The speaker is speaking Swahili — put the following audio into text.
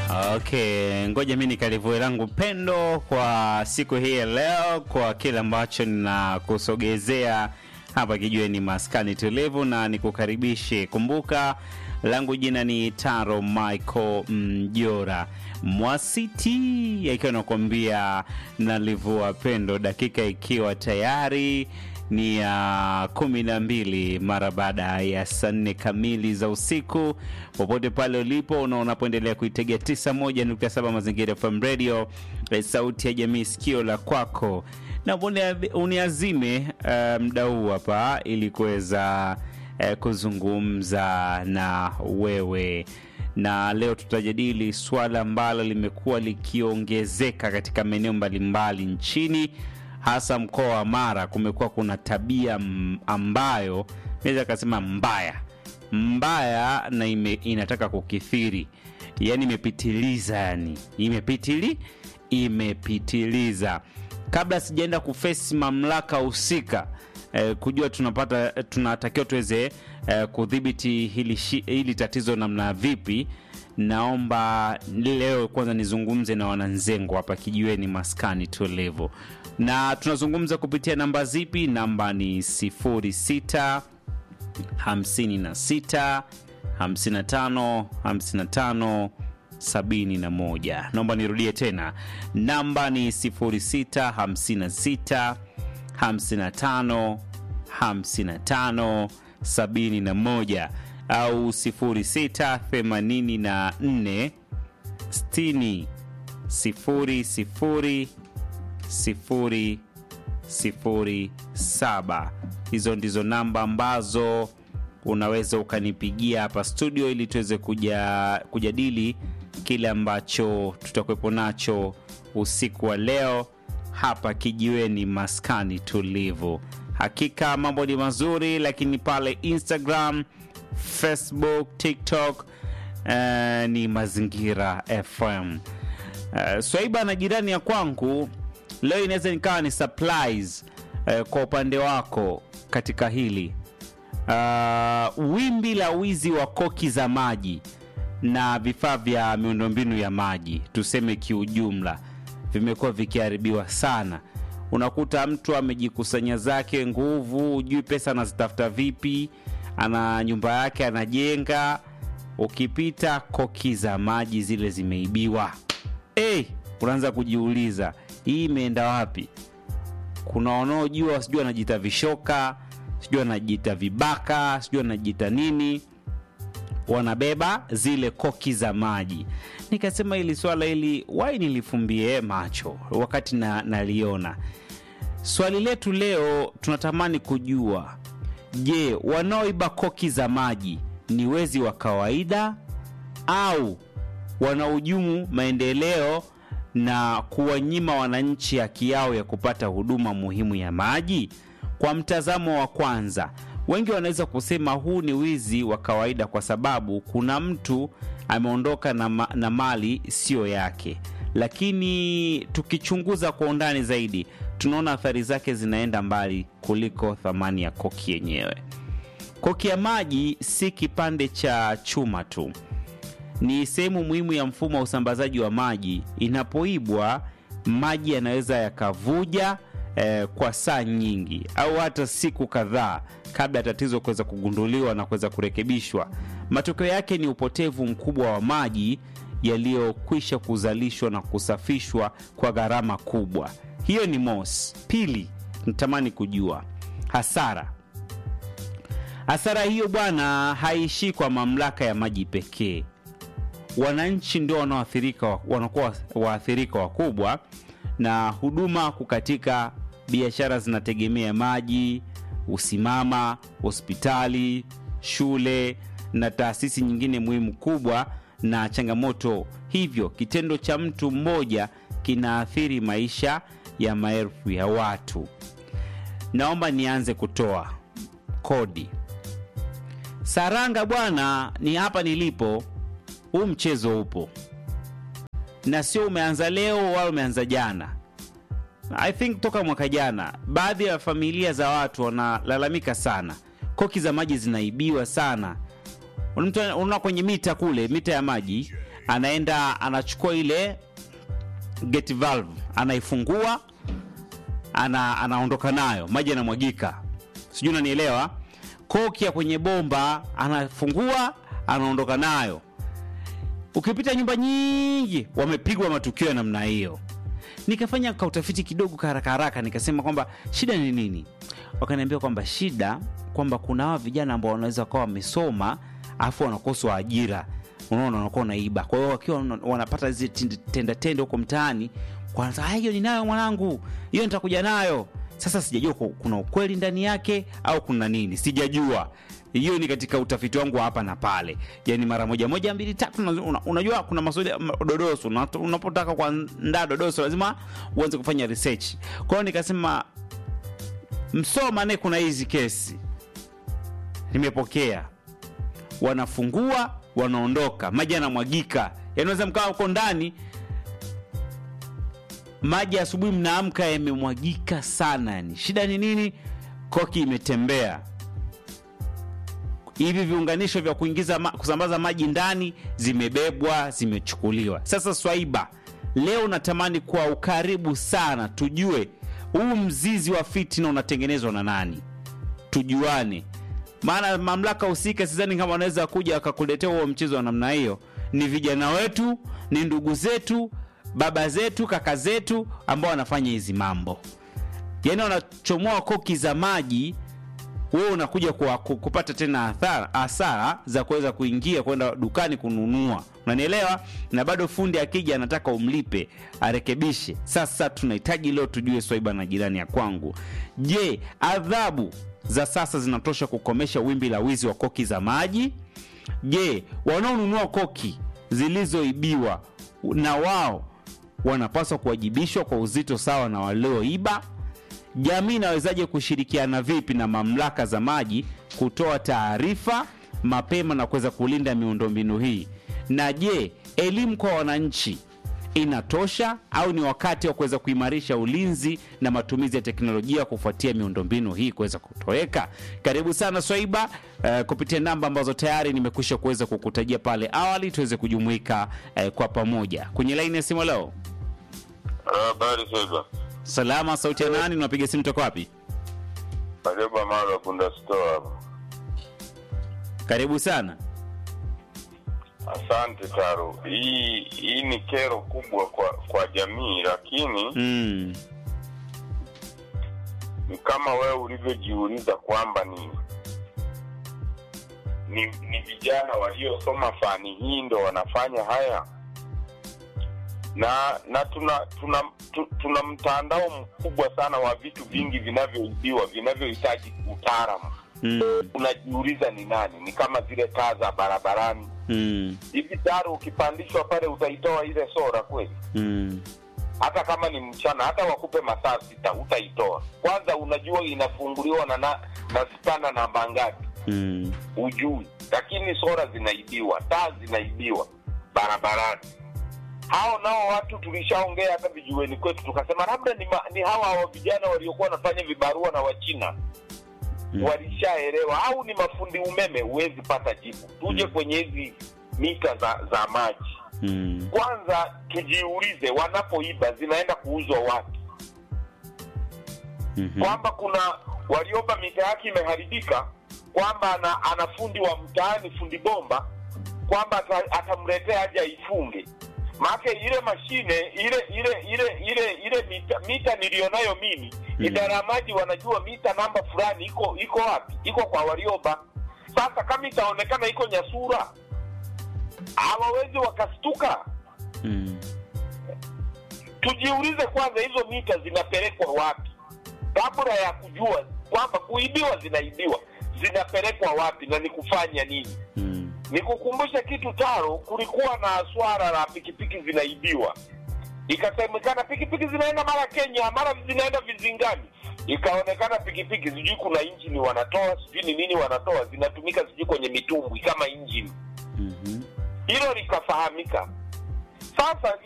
Okay, ngoja mi nikalivue langu pendo kwa siku hii ya leo, kwa kile ambacho ninakusogezea hapa kijueni maskani tulivu, na nikukaribishe. Kumbuka langu jina ni Taro Michael Mjora Mwasiti, akiwa nakuambia nalivua pendo, dakika ikiwa tayari ni ya kumi na mbili mara baada ya saa nne kamili za usiku, popote pale ulipo na unapoendelea kuitegea 91.7 Mazingira FM Radio, eh, sauti ya jamii, sikio la kwako, na unia- uniazime uh, mda huu hapa ili kuweza eh, kuzungumza na wewe na leo tutajadili swala ambalo limekuwa likiongezeka katika maeneo mbalimbali nchini hasa mkoa wa Mara. Kumekuwa kuna tabia m- ambayo naweza kasema mbaya mbaya na ime, inataka kukithiri, yani imepitiliza, yani imepitili imepitiliza. Kabla sijaenda kufesi mamlaka husika eh, kujua tunapata tunatakiwa tuweze eh, kudhibiti hili, shi- hili tatizo namna vipi, naomba leo kwanza nizungumze na wananzengo hapa kijiweni maskani tulivu, na tunazungumza kupitia namba zipi? Namba ni 06 56 55 55 71. Naomba nirudie tena, namba ni 06 56 55 55 71 au 06 84 60 00 sifuri sifuri saba. Hizo ndizo namba ambazo unaweza ukanipigia hapa studio ili tuweze kuja, kujadili kile ambacho tutakuwepo nacho usiku wa leo hapa kijiweni maskani tulivu. Hakika mambo ni mazuri, lakini pale Instagram, Facebook, TikTok eh, ni Mazingira FM. Uh, Swaiba na jirani ya kwangu leo inaweza nikawa ni surprise uh, kwa upande wako katika hili uh, wimbi la wizi wa koki za maji na vifaa vya miundombinu ya maji tuseme kiujumla vimekuwa vikiharibiwa sana unakuta mtu amejikusanya zake nguvu hujui pesa anazitafuta vipi ana nyumba yake anajenga ukipita koki za maji zile zimeibiwa hey, unaanza kujiuliza hii imeenda wapi kuna wanaojua sijui anajita vishoka sijui anajita vibaka sijui anajita nini wanabeba zile koki za maji nikasema hili swala hili wai nilifumbie macho wakati na, naliona swali letu leo tunatamani kujua je wanaoiba koki za maji ni wezi wa kawaida au wanahujumu maendeleo na kuwanyima wananchi haki yao ya kupata huduma muhimu ya maji? Kwa mtazamo wa kwanza, wengi wanaweza kusema huu ni wizi wa kawaida kwa sababu kuna mtu ameondoka na, ma na mali siyo yake, lakini tukichunguza kwa undani zaidi, tunaona athari zake zinaenda mbali kuliko thamani ya koki yenyewe. Koki ya maji si kipande cha chuma tu ni sehemu muhimu ya mfumo wa usambazaji wa maji. Inapoibwa, maji yanaweza yakavuja eh, kwa saa nyingi au hata siku kadhaa kabla ya tatizo kuweza kugunduliwa na kuweza kurekebishwa. Matokeo yake ni upotevu mkubwa wa maji yaliyokwisha kuzalishwa na kusafishwa kwa gharama kubwa. Hiyo ni mosi. Pili, natamani kujua hasara hasara hiyo bwana, haishii kwa mamlaka ya maji pekee wananchi ndio wanaoathirika wanakuwa waathirika wakubwa na huduma kukatika biashara zinategemea maji usimama hospitali shule na taasisi nyingine muhimu kubwa na changamoto hivyo kitendo cha mtu mmoja kinaathiri maisha ya maelfu ya watu naomba nianze kutoa kodi saranga bwana ni hapa nilipo huu mchezo upo na sio umeanza leo wala umeanza jana i think toka mwaka jana baadhi ya familia za watu wanalalamika sana koki za maji zinaibiwa sana Mtu unaona kwenye mita kule mita ya maji anaenda anachukua ile gate valve anaifungua ana, anaondoka nayo maji yanamwagika sijui unanielewa koki ya kwenye bomba anafungua anaondoka nayo ukipita nyumba nyingi wamepigwa matukio ya namna hiyo nikafanya kautafiti kidogo haraka haraka nikasema kwamba shida ni nini wakaniambia kwamba shida kwamba kuna hawa vijana ambao wanaweza kuwa wamesoma alafu wanakoswa ajira unaona wanakuwa wanaiba kwa hiyo wakiwa wana- wanapata hizi tend- tenda tende huko mtaani kwanza "Ah, hiyo ninayo mwanangu hiyo nitakuja nayo sasa sijajua ku- kuna ukweli ndani yake au kuna nini sijajua hiyo ni katika utafiti wangu wa hapa na pale yani mara moja moja mbili tatu una, una, unajua kuna maswali ma- dodoso una- unapotaka kuandaa dodoso lazima uanze kufanya research kwa hiyo nikasema msoma naye kuna hizi kesi nimepokea wanafungua wanaondoka maji yanamwagika yanaweza mkawa huko ndani maji asubuhi mnaamka yamemwagika sana yani shida ni nini koki imetembea hivi viunganisho vya kuingiza ma, kusambaza maji ndani zimebebwa zimechukuliwa sasa swaiba leo natamani kwa ukaribu sana tujue huu mzizi wa fitina unatengenezwa na nani tujuane maana mamlaka husika sidhani kama wanaweza kuja wakakuletea huo mchezo wa namna hiyo ni vijana wetu ni ndugu zetu baba zetu kaka zetu ambao wanafanya hizi mambo yaani wanachomoa koki za maji wewe unakuja kwa, ku- kupata tena athara, hasara za kuweza kuingia kwenda dukani kununua unanielewa na bado fundi akija anataka umlipe arekebishe sasa tunahitaji leo tujue swaiba na jirani ya kwangu je adhabu za sasa zinatosha kukomesha wimbi la wizi wa koki za maji je wanaonunua koki zilizoibiwa na wao wanapaswa kuwajibishwa kwa uzito sawa na walioiba jamii inawezaje kushirikiana vipi na mamlaka za maji kutoa taarifa mapema na kuweza kulinda miundombinu hii na je elimu kwa wananchi inatosha au ni wakati wa kuweza kuimarisha ulinzi na matumizi ya teknolojia kufuatia miundombinu hii kuweza kutoweka karibu sana swaiba uh, kupitia namba ambazo tayari nimekwisha kuweza kukutajia pale awali tuweze kujumuika uh, kwa pamoja kwenye laini ya simu leo Habari Swaiba. salama sauti ya nani unapiga simu toka wapi Karibu Amalo Bunda Store hapo. karibu sana Asante Taro. Hii hii ni kero kubwa kwa kwa jamii, lakini mm. ni kama wewe ulivyojiuliza kwamba ni ni, ni vijana waliosoma fani hii ndo wanafanya haya na na tuna tuna tu, tuna mtandao mkubwa sana wa vitu vingi vinavyoibiwa vinavyohitaji utaalamu Mm. unajiuliza ni nani ni kama zile taa za barabarani Mm. hivi taro ukipandishwa pale utaitoa ile sora kweli Mm. hata kama ni mchana hata wakupe masaa sita utaitoa kwanza unajua inafunguliwa na na, na spana namba ngapi Mm. ujui lakini sora zinaibiwa taa zinaibiwa barabarani hao nao watu tulishaongea hata vijueni kwetu tukasema labda ni, ma, ni hawa wa vijana waliokuwa wanafanya vibarua na wachina Mm. walishaelewa au ni mafundi umeme huwezi pata jibu tuje Mm. kwenye hizi mita za za maji Mm. kwanza tujiulize wanapoiba zinaenda kuuzwa wapi Mhm. kwamba kuna walioba mita yake imeharibika kwamba ana, ana fundi wa mtaani fundi bomba kwamba ata- atamletea aje aifunge maake ile mashine ile ile ile ile ile mita, mita niliyonayo mimi Mm. idara ya maji wanajua mita namba fulani iko iko wapi iko kwa walioba sasa kama itaonekana iko nyasura hawawezi wakastuka Mm. tujiulize kwanza hizo mita zinapelekwa wapi kabla ya kujua kwamba kuibiwa zinaibiwa zinapelekwa wapi na ni kufanya nini Mm. nikukumbushe kitu taro kulikuwa na swara la pikipiki zinaibiwa ikasemekana pikipiki zinaenda mara kenya mara zinaenda vizingani ikaonekana pikipiki sijui kuna injini wanatoa sijui ni nini wanatoa zinatumika sijui kwenye mitumbwi kama injini Mhm. hilo likafahamika sasa